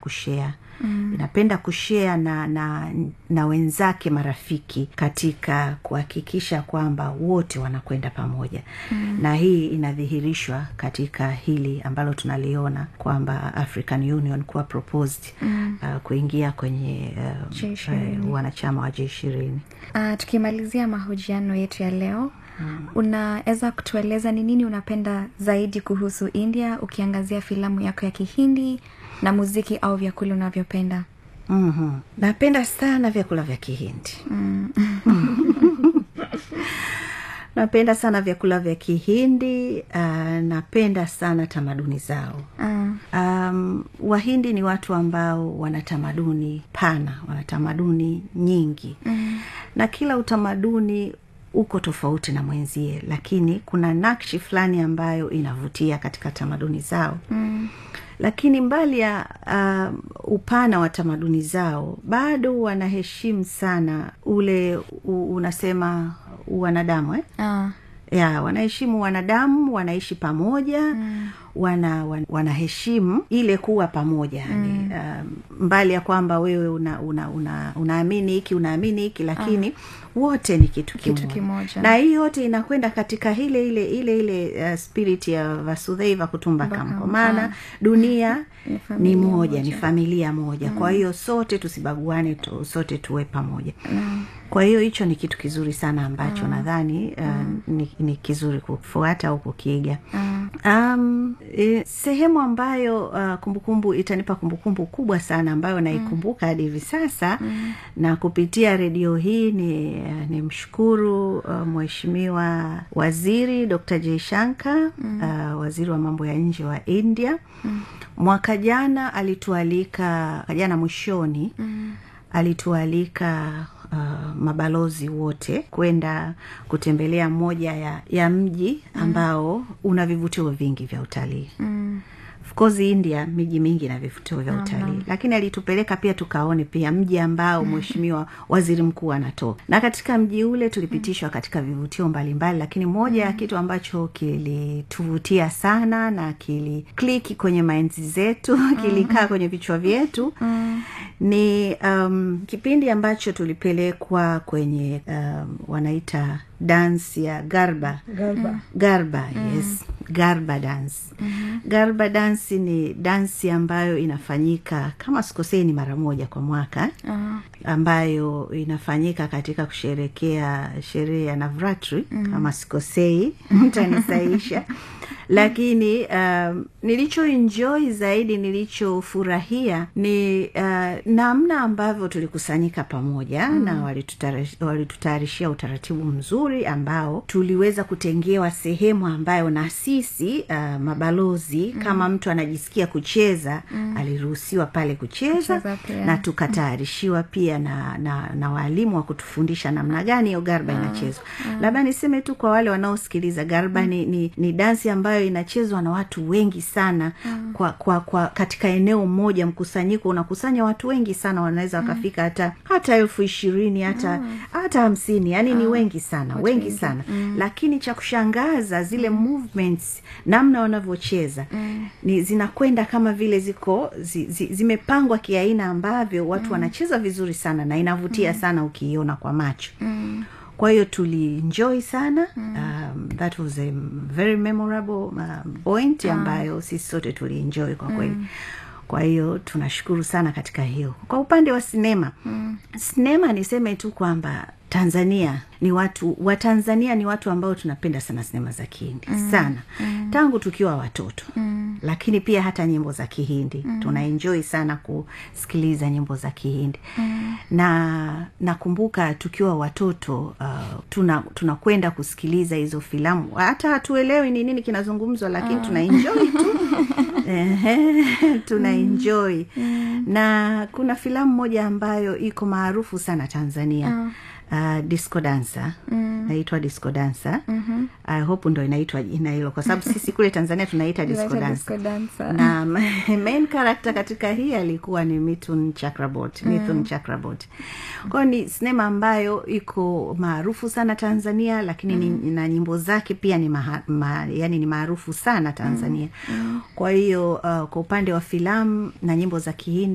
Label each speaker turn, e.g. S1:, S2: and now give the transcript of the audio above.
S1: kushea mm. inapenda kushea na, na na wenzake marafiki katika kuhakikisha kwamba wote wanakwenda pamoja mm. na hii inadhihirishwa katika hili ambalo tunaliona kwamba african union kuwa proposed mm. uh, kuingia kwenye uh, uh, wanachama wa j ishirini
S2: uh, tukimalizia mahojiano yetu ya leo Hmm. unaweza kutueleza ni nini unapenda zaidi kuhusu india ukiangazia filamu yako ya kihindi na muziki au vyakula unavyopenda
S1: mm-hmm. napenda sana vyakula vya kihindi mm. napenda sana vyakula vya kihindi uh, napenda sana tamaduni zao uh. um, wahindi ni watu ambao wana tamaduni pana wana tamaduni nyingi mm. na kila utamaduni uko tofauti na mwenzie lakini kuna nakshi fulani ambayo inavutia katika tamaduni zao mm. lakini mbali ya uh, upana wa tamaduni zao bado wanaheshimu sana ule u, unasema wanadamu eh?
S2: uh.
S1: ya wanaheshimu wanadamu wanaishi pamoja mm wana, wana wanaheshimu ile kuwa pamoja mm. uh, mbali ya kwamba wewe una, una, una, unaamini hiki unaamini hiki lakini uh, wote ni kitu kimoja,
S2: kitu kimoja.
S1: na hii yote inakwenda katika ile ile ile ile uh, spirit ya vasudheiva kutumbakam kwa maana dunia ni, ni moja, moja ni familia moja mm. kwa hiyo sote tusibaguane tu, sote tuwe pamoja mm. kwa hiyo hicho ni kitu kizuri sana ambacho mm. nadhani uh, mm. ni, ni kizuri kufuata au kukiiga mm. um, e, sehemu ambayo uh, kumbukumbu itanipa kumbukumbu kubwa sana ambayo naikumbuka hadi hivi sasa mm. na kupitia redio hii ni, uh, ni mshukuru uh, mheshimiwa waziri dr jaishanka mm. uh, waziri wa mambo ya nje wa india mm. mwaka jana alitualika jana mwishoni mm. alitualika uh, mabalozi wote kwenda kutembelea moja ya, ya mji ambao mm. una vivutio vingi vya utalii mm of course india miji mingi na vivutio vya utalii mm-hmm. lakini alitupeleka pia tukaone pia mji ambao mheshimiwa mm-hmm. waziri mkuu anatoka na katika mji ule tulipitishwa katika vivutio mbalimbali lakini moja ya mm-hmm. kitu ambacho kilituvutia sana na kilikliki kwenye mainzi zetu kilikaa mm-hmm. kwenye vichwa vyetu mm-hmm. ni um, kipindi ambacho tulipelekwa kwenye um, wanaita dansi ya garba
S3: garba,
S1: garba mm. yes garba dance mm-hmm. garba dansi ni dansi ambayo inafanyika kama sikosei ni mara moja kwa mwaka uh-huh. ambayo inafanyika katika kusherekea sherehe ya navratri mm-hmm. kama sikosei mtanisaisha lakini um, nilichoenjoy zaidi nilichofurahia ni uh, namna ambavyo tulikusanyika pamoja mm. na walitutayarishia utaratibu mzuri ambao tuliweza kutengewa sehemu ambayo na sisi uh, mabalozi mm. kama mtu anajisikia kucheza mm. aliruhusiwa pale kucheza na tukatayarishiwa pia na, na, na waalimu wa kutufundisha namna gani hiyo garba mm. inachezwa mm. labda niseme tu kwa wale wanaosikiliza garba mm. ni, ni, ni dansi ambayo inachezwa na watu wengi sana mm. kwa, kwa, kwa katika eneo moja mkusanyiko unakusanya watu wengi sana wanaweza wakafika mm. hata hata elfu ishirini hata mm. hata hamsini yani mm. ni wengi sana watu wengi wengi. sana mm. lakini cha kushangaza zile mm. movements namna wanavyocheza mm. ni zinakwenda kama vile ziko zi, zi, zimepangwa kiaina ambavyo watu mm. wanacheza vizuri sana na inavutia mm. sana ukiiona kwa macho mm kwa hiyo tulienjoy sana mm. um, that was a very memorable um, point ah. ambayo sisi sote tulienjoy kwa kweli mm kwa hiyo tunashukuru sana katika hiyo kwa upande wa sinema mm. sinema niseme tu kwamba tanzania ni watu watanzania ni watu ambao tunapenda sana sinema za kihindi mm. sana mm. tangu tukiwa watoto mm. lakini pia hata nyimbo za kihindi mm. tunaenjoi sana kusikiliza nyimbo za kihindi mm. na nakumbuka tukiwa watoto uh, tunakwenda tuna kusikiliza hizo filamu hata hatuelewi ni nini kinazungumzwa lakini uh. tunaenjoi tu tunaenjoi mm. na kuna filamu moja ambayo iko maarufu sana tanzania uh uh, disco dancer mm. naitwa disco dancer mm-hmm. i hope ndo inaitwa jina hilo kwa sababu sisi kule tanzania tunaita disco dancer na main character katika hii alikuwa ni mithun chakrabot mm. mithun chakrabot kwao ni sinema ambayo iko maarufu sana tanzania lakini mm. ni, na nyimbo zake pia ni maha, ma, yani ni maarufu sana tanzania mm. kwa hiyo uh, kwa upande wa filamu na nyimbo za kihindi